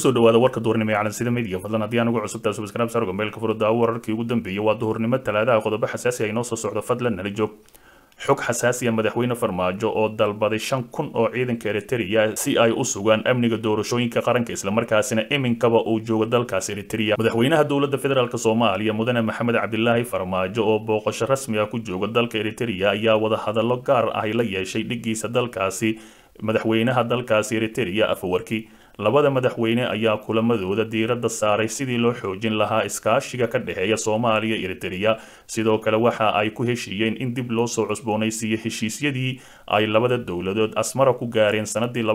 kusoo dhawaada warka duhurnimo ee calansida midiga fadlan haddii aan ugu cusubtaa subscribe sargo meelka furo daawo wararkii ugu dambeeyey waa duhurnimo talaadaha qodobo xasaasi ah inoo soo socdo fadlan nala joog xog xasaasiya madaxweyne farmaajo oo dalbaday shan kun oo ciidanka eritrea si ay u sugaan amniga doorashooyinka qaranka islamarkaasina iminkaba uu joogo dalkaas eritrea madaxweynaha dowladda federaalk soomaaliya mudane maxamed cabdilaahi farmaajo oo booqasho rasmi ah ku jooga dalka eritrea ayaa wadahadallo gaar ah la yeeshay dhigiisa dalkaasi madaxweynaha dalkaasi eritrea afawarki labada madaxweyne ayaa kulamadooda diiradda saaray sidii loo xoojin lahaa iskaashiga ka dhexeeya soomaaliya eritrea sidoo kale waxa ay ku heshiiyeen in dib loo soo cusboonaysiiyo heshiisyadii ay labada dowladood asmara ku gaareen sanadii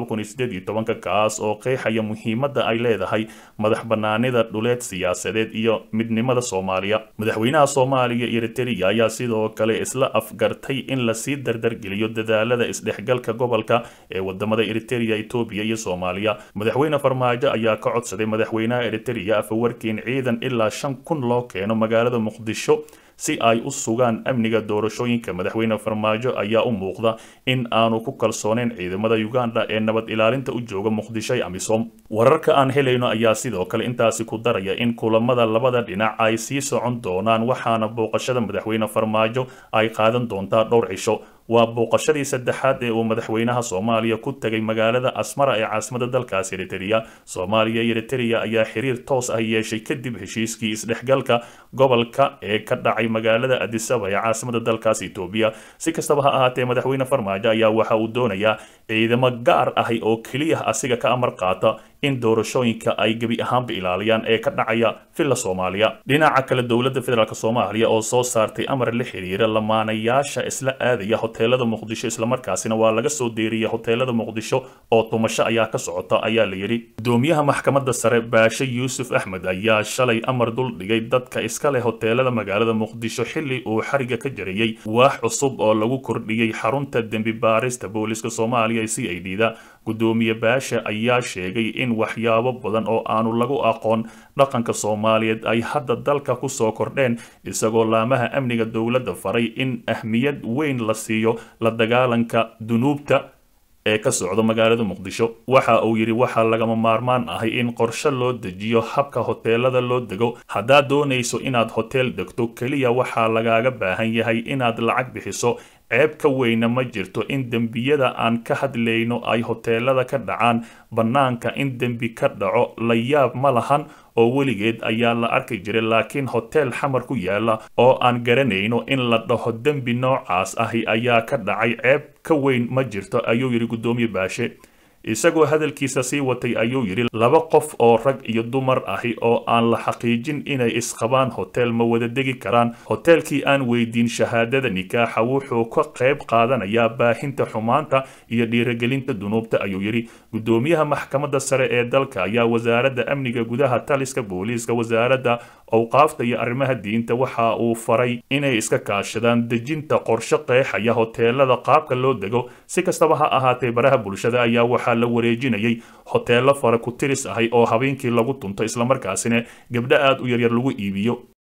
kaas oo qeexaya muhiimadda ay leedahay madax banaanida dhuleed siyaasadeed iyo midnimada soomaaliya madaxweynaha soomaaliya eritrea ayaa sidoo kale isla afgartay in lasii dardargeliyo dadaalada isdhexgalka gobolka ee wadamada eritrea etoobiya iyo soomaaliya madaxweyne farmaajo ayaa ka codsaday madaxweynaha eritrea afawarki in ciidan ilaa shan kun loo keeno magaalada muqdisho si ay u sugaan amniga doorashooyinka madaxweyne farmaajo ayaa u muuqda in aanu ku kalsooneyn ciidamada uganda ee nabad ilaalinta u jooga muqdisho ee amisom wararka aan helayno ayaa sidoo kale intaasi ku daraya in kulamada labada dhinac ay sii socon doonaan waxaana booqashada madaxweyne farmaajo ay qaadan doontaa dhowr cisho waa booqashadii saddexaad ee uu madaxweynaha soomaaliya ku tegay magaalada asmara ee caasimada dalkaas eritrea soomaaliya iyo eritrea ayaa xiriir toos ah yeeshay kadib heshiiskii isdhexgalka gobolka ee ka dhacay magaalada adisaba ee caasimada dalkaas etoobiya si kastaba ha ahaatee madaxweyne farmaajo ayaa waxa uu doonayaa ciidamo gaar ahi oo keliya asiga ka amar qaata in doorashooyinka ay gebi ahaanba ilaaliyaan ee ka dhacaya villa soomaaliya dhinaca kale dowladda federaalk soomaaliya oo soo saartay amar la xiriira lamaanayaasha isla aadaya hoteelada muqdisho islamarkaasina waa laga soo deeriyay hoteelada muqdisho oo tumasho ayaa ka socota ayaa la yidhi gudoomiyaha maxkamadda sare baashe yuusuf axmed ayaa shalay amar dul dhigay dadka iska leh hoteelada magaalada muqdisho xilli uu xariga ka jarayey waax cusub oo lagu kordhiyey xarunta dembi baarista booliska soomaaliya ee c i d da gudoomiye baashe ayaa sheegay in waxyaabo badan oo aanu lagu aqoon dhaqanka soomaaliyeed ay hadda dalka ku soo kordheen isagoo laamaha amniga dowladda faray in ahmiyad weyn la siiyo la dagaalanka dunuubta ee ka socda magaalada muqdisho waxa uu yidhi waxaa lagama maarmaan ahay in qorshe loo dejiyo habka hoteelada loo dego haddaad doonayso inaad hoteel degto keliya waxaa lagaaga baahan yahay inaad lacag bixiso ceeb ka weyna ma jirto in dembiyada aan ka hadlayno ay hoteelada ka dhacaan bannaanka in dembi ka dhaco la yaab ma lahan oo weligeed ayaa la arki jiray laakiin hoteel xamar ku yaala oo aan garanayno in la dhaho dembi noocaas ahi ayaa ka dhacay ceeb ka weyn ma jirto ayuu yidhi guddoomiye baashe isagoo hadalkiisa sii watay ayuu yidhi laba qof oo rag iyo dumar ahi oo aan la xaqiijin inay isqabaan hotel ma wada degi karaan hoteelkii aan weydiin shahaadada nikaaxa wuxuu ka qayb qaadanayaa baahinta xumaanta iyo dhiirigelinta dunuubta ayuu yidhi guddoomiyaha maxkamadda sare ee dalka ayaa wasaaradda amniga gudaha taliska booliiska wasaaradda awqaafta iyo arrimaha diinta waxa uu faray inay iska kaashadaan dejinta qorshe qeexaya hoteelada qaabka loo dego si kastaba ha ahaatee baraha bulshada ayaa waxaa la wareejinayay hoteelo fara ku tiris ahay oo habeenkii lagu tunto islamarkaasina gabdho aad u yaryar lagu iibiyo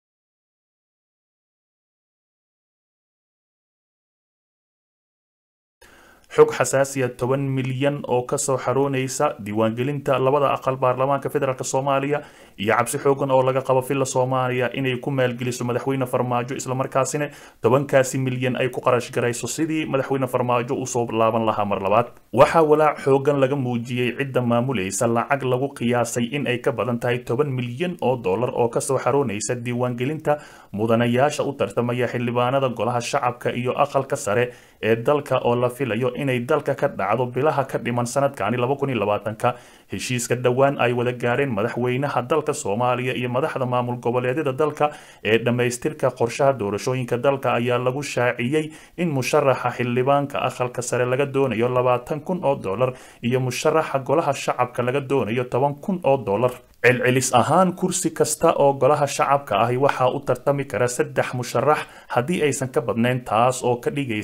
xog xasaasiya toban milyan oo kasoo xaroonaysa diiwaangelinta labada aqal baarlamaanka federaalk soomaaliya iyo cabsi xoogan oo laga qabo villa soomaaliya inay ku maalgeliso madaxweyne farmaajo islamarkaasina tobankaasi milyan ay ku qarash garayso sidii madaxweyne farmaajo usoo laaban lahaa mar labaad waxaa walaac xoogan laga muujiyey cidda maamulaysa lacag lagu qiyaasay in ay ka badan tahay toban milyan oo dollar oo kasoo xaroonaysa diiwaangelinta mudanayaasha u tartamaya xildhibaanada golaha shacabka iyo aqalka sare ee dalka oo la filayo inay dalka ka dhacdo bilaha ka dhiman sanadkani ka heshiiska dhowaan ay wada gaareen madaxweynaha dalka soomaaliya iyo madaxda maamul goboleedyada dalka ee dhammaystirka qorshaha doorashooyinka dalka ayaa lagu shaaciyey in musharaxa xildhibaanka aqalka sare laga doonayo labaatan kun oo dollar iyo musharaxa golaha shacabka laga doonayo toban kun oo dollar celcelis ahaan kursi kasta oo golaha shacabka ahi waxaa u tartami kara saddex musharax haddii aysan ka badnayn taas oo ka dhigaysa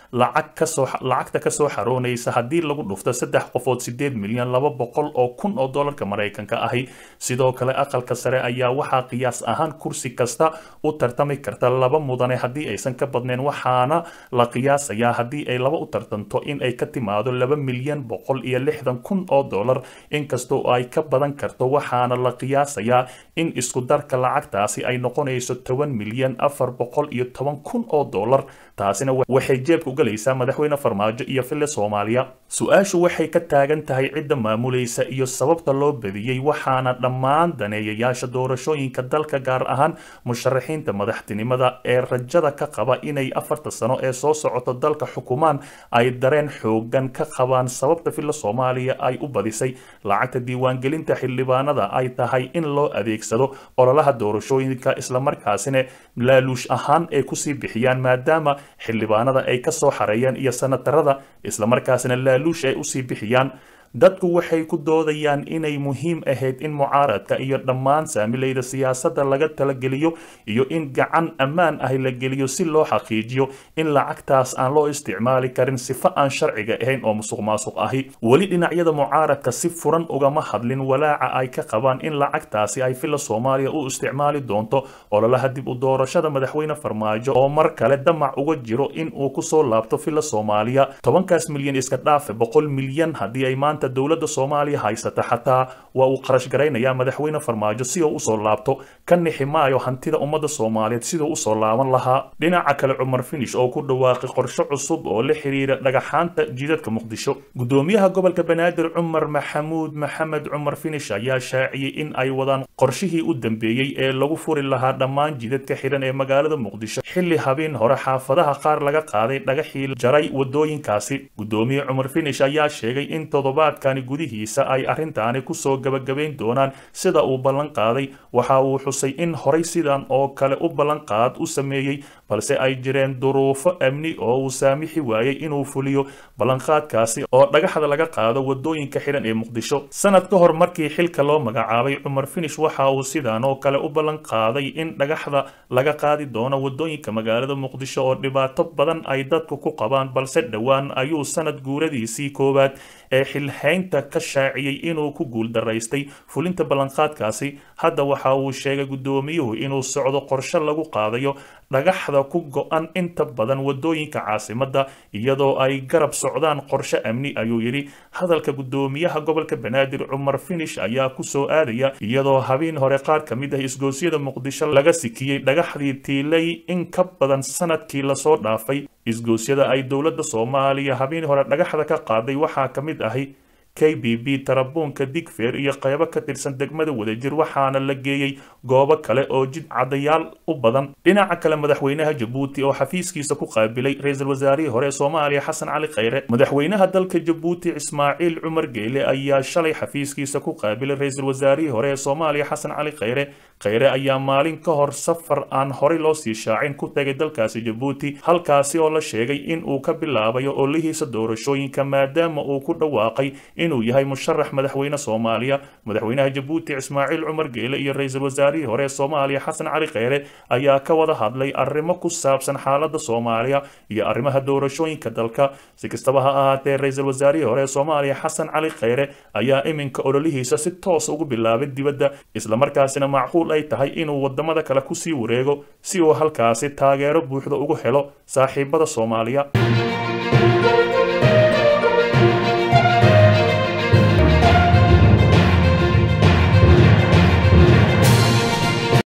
lacag kasoo lacagta kasoo xaroonaysa haddii lagu dhufto saddex qofood sideed milyan laba boqol oo kun oo doolarka maraykanka ahi sidoo kale aqalka sare ayaa waxaa qiyaas ahaan kursi kasta u tartami karta laba mudane haddii aysan ka badnayn waxaana la qiyaasayaa haddii ay laba u tartanto in ay ka timaado laba milyan boqol iyo lixdan kun oo doolar inkastoo ay ka badan karto waxaana la qiyaasayaa in isku darka lacagtaasi ay noqonayso toban milyan afar boqol iyo toban kun oo doolar taasina waxay jeebka ugalaysaa madaxweyne farmaajo iyo fille soomaaliya su-aashu waxay ka taagan tahay cidda maamulaysa iyo sababta loo badiyey waxaana dhammaan daneeyayaasha doorashooyinka dalka gaar ahaan musharaxiinta madaxtinimada ee rajada ka qaba inay afarta sano ee soo socoto dalka xukumaan ay dareen xoogan ka qabaan sababta filla soomaaliya ay u badisay lacagta diiwaangelinta xildhibaanada ay tahay in loo adeegsado ololaha doorashooyinka islamarkaasina laaluush ahaan ay kusii bixiyaan maadaama xildhibaanada ay kasoo xareeyeen iyo sanatarada islamarkaasina laaluush ay usii bixiyaan dadku waxay ku doodayaan inay muhiim ahayd in mucaaradka iyo dhammaan saamilayda siyaasadda laga talageliyo iyo in gacan ammaan ah la geliyo si loo xaqiijiyo in lacagtaas aan loo isticmaali karin sifo aan sharciga ahayn oo musuq maasuq ahi weli dhinacyada mucaaradka si furan ugama hadlin walaaca ay ka qabaan in lacagtaasi ay filla soomaaliya u isticmaali doonto ololaha dib u doorashada madaxweyne farmaajo oo mar kale damac uga jiro in uu kusoo laabto filla soomaaliya tobankaas milyan iska dhaafe boqol milyan haddii ay maanta dowladda soomaaliya haysata xataa waa uu qarash garaynayaa madaxweyne farmaajo si uu usoo laabto ka nixi maayo hantida ummadda soomaaliyeed siduu usoo laaban lahaa dhinaca kale cumar finish oo ku dhawaaqay qorshe cusub oo la xiriira dhagaxaanta jidadka muqdisho gudoomiyaha gobolka banaadir cumar maxamuud maxamed cumar finish ayaa shaaciyey in ay wadaan qorshihii u dambeeyey ee lagu furi lahaa dhammaan jidadka xiran ee magaalada muqdisho xilli habeen hore xaafadaha qaar laga qaaday dhagaxii jaray wadooyinkaasi gudoomiye cumar finish ayaa sheegay in toddobaad kani gudihiisa ay arrintaani kusoo gabagabayn doonaan sida uu ballan qaaday waxa uu xusay in horay sidan oo kale u ballanqaad u sameeyey balse ay jireen duruufo amni oo uu saamixi waayey inuu fuliyo ballanqaadkaasi oo dhagaxda laga qaado wadooyinka xidhan ee muqdisho sanad ka hor markii xilka loo magacaabay cumar finish waxa uu sidan oo kale u ballan qaaday in dhagaxda laga qaadi doono wadooyinka magaalada muqdisho oo dhibaato badan ay dadku ku qabaan balse dhowaan ayuu sanad guuradiisii koowaad ee xilhaynta ka shaaciyey inuu ku guuldaraystay fulinta ballanqaadkaasi hadda waxa uu sheegay gudoomiyuhu inuu socdo qorshe lagu qaadayo dhagaxda ku go-an inta badan wadooyinka caasimadda iyadoo ay garab socdaan qorshe amni ayuu yidhi hadalka gudoomiyaha gobolka banaadir cumar finish ayaa kusoo aadaya iyadoo habeen hore qaar ka mid ah isgoosyada muqdisho laga sikiyey dhagaxdii tiilay in ka badan sanadkii lasoo dhaafay isgoosyada ay dowladda soomaaliya habeen hore dhagaxda ka qaaday waxaa ka mid ahi k b b tarabuunka digfeer iyo qaybo ka tirsan degmada wadajir waxaana la geeyey goobo kale oo jid cadayaal u badan dhinaca kale madaxweynaha jabuuti oo xafiiskiisa ku qaabilay ra-iisul wasaarihii hore ee soomaaliya xasan cali khayre madaxweynaha dalka jabuuti ismaaciil cumar geyle ayaa shalay xafiiskiisa ku qaabilay ra-iisul wasaarihii hore ee soomaaliya xasan cali khayre khayre ayaa maalin ka hor safar aan horey loo sii shaacin ku tagay dalkaasi jabuuti halkaasi oo la sheegay in uu ka bilaabayo olihiisa doorashooyinka maadaama uu ku dhawaaqay inuu yahay musharax madaxweyne soomaaliya madaxweynaha jabuuti ismaaciil cumar geele iyo ra-iisul wasaarihii hore ee soomaaliya xasan cali kheyre ayaa ka wada hadlay arrimo ku saabsan xaaladda soomaaliya iyo arrimaha doorashooyinka dalka si kastaba ha ahaatee ra-iisul wasaarihii hore ee soomaaliya xasan cali kheyre ayaa iminka ololihiisa si toos ugu bilaabay dibadda islamarkaasina macquul ay tahay inuu wadamada kale kusii wareego si uu halkaasi taageero buuxda ugu helo saaxiibada soomaaliya